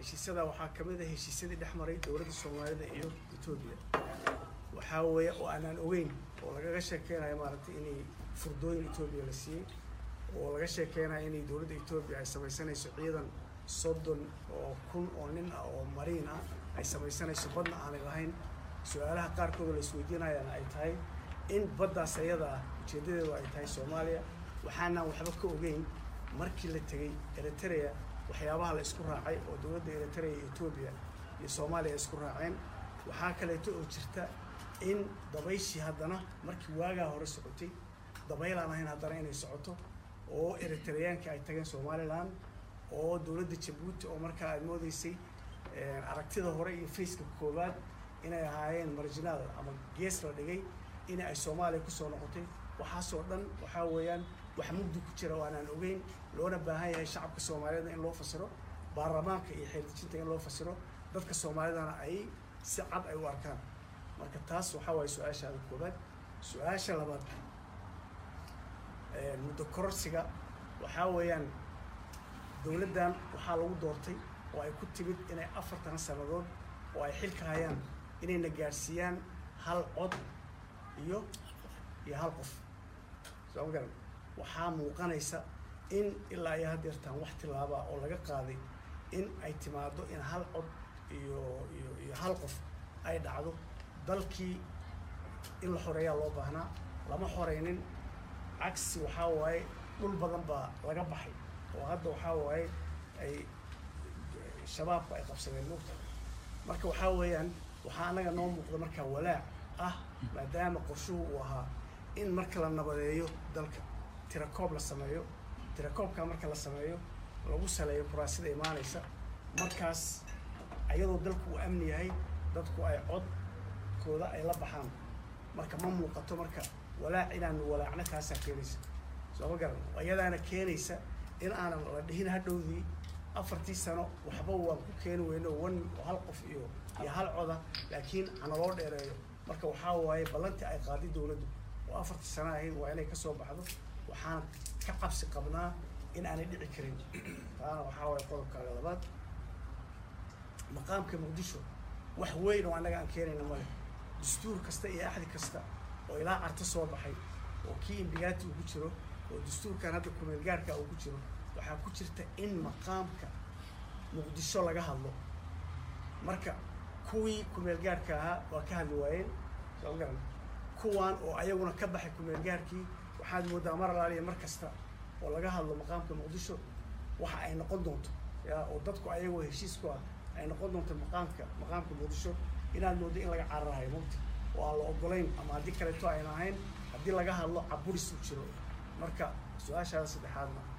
heshiisyada waxaa ka mid ah heshiisyadii dhex maray dowladda soomaalida iyo etoobiya waxaa weeye oo aanaan ogeyn oo lagaga sheekeynayo maaragtay inay furdooyin etoobiya la siiyey oo laga sheekeynayo inay dowladda etoobiya ay samaysanayso ciidan soddon oo kun oo nin ah oo mariin ah ay samaysanayso badna aanay lahayn su-aalaha qaarkoodoo la isweydiinayana ay tahay in baddaas ayada ah ujeeddadeedu ay tahay soomaaliya waxaanaan waxba ka ogeyn markii la tegey eritrea waxyaabaha la isku raacay oo dowladda eritrea iyo etoobiya iyo soomaaliya ay isku raaceen waxaa kaleeto oo jirta in dabayshii haddana markii waagaa hore socotay dabayl aan ahayn haddana inay socoto oo eritreyaanka ay tageen somalilan oo dowladda jabuuti oo markaa aad moodeysay aragtida hore iyo faceka koowaad inay ahaayeen marginaal ama gees la dhigay in ay soomaaliya kusoo noqotay waxaasoo dhan waxaa weeyaan wax mugdi ku jira oo aanaan ogeyn loona baahan yahay shacabka soomaaliyada in loo fasiro baarlamaanka iyo xeeldejinta in loo fasiro dadka soomaalidana ay si cad ay u arkaan marka taas waxaa waaye su-aashaada koobaad su-aasha labaad muddo kororsiga waxaa weeyaan dowladdan waxaa lagu doortay oo ay ku timid inay afartan sannadood oo ay xilka hayaan inayna gaadhsiiyaan hal cod iyo iyo hal qof soo ma garan waxaa muuqanaysa in ilaa iyo haddeertaan wax tilaabaa oo laga qaaday in ay timaado in hal cod iyo iyo iyo hal qof ay dhacdo dalkii in la xoreeyaa loo baahnaa lama xoreynin cagsi waxaa waaye dhul badan baa laga baxay oo hadda waxaa waaye ay shabaabku ay qabsadeen mugta marka waxaa weeyaan waxaa anaga noo muuqda markaa walaac ah maadaama qorshuhu uu ahaa in marka la nabadeeyo dalka tirakoob la sameeyo tirakoobkaa marka la sameeyo lagu saleeyo kuraasida imaanaysa markaas ayadoo dalku uu amni yahay dadku ay codkooda ay la baxaan marka ma muuqato marka walaac inaanu walaacna taasaa keenaysa soo ma garan ayadaana keenaysa in aanan la dhihin hadhowdii afartii sano waxba waan ku keeni weyno wan hal qof iyo iyo hal coda laakiin hana loo dheereeyo marka waxaa waaye ballantii ay qaaday dowladdu oo afartii sano ahayd waa inay kasoo baxdo waxaan ka cabsi qabnaa in aanay dhici karin taana waxaa waaye qodobkaaga labaad maqaamka muqdisho wax weyn oo annaga aan keenayna male dastuur kasta iyo axdi kasta oo ilaa carto soo baxay oo kii imbigaati uu ku jiro oo dastuurkan hadda kumeelgaarka uu ku jiro waxaa ku jirta in maqaamka muqdisho laga hadlo marka kuwii kumeelgaarka ahaa waa ka hadli waayeen soo ma garan kuwaan oo ayaguna ka baxay kumeelgaarkii waxaad moodaa mar alaaliya mar kasta oo laga hadlo maqaamka muqdisho waxa ay noqon doonto ya oo dadku ayagoo heshiis ku ah ay noqon doonto maqaamka maqaamka muqdisho inaad moodo in laga cararahayo mugta oo aan la ogolayn ama haddii kaleeto ayna ahayn haddii laga hadlo caburis u jiro marka su-aashaada saddexaadna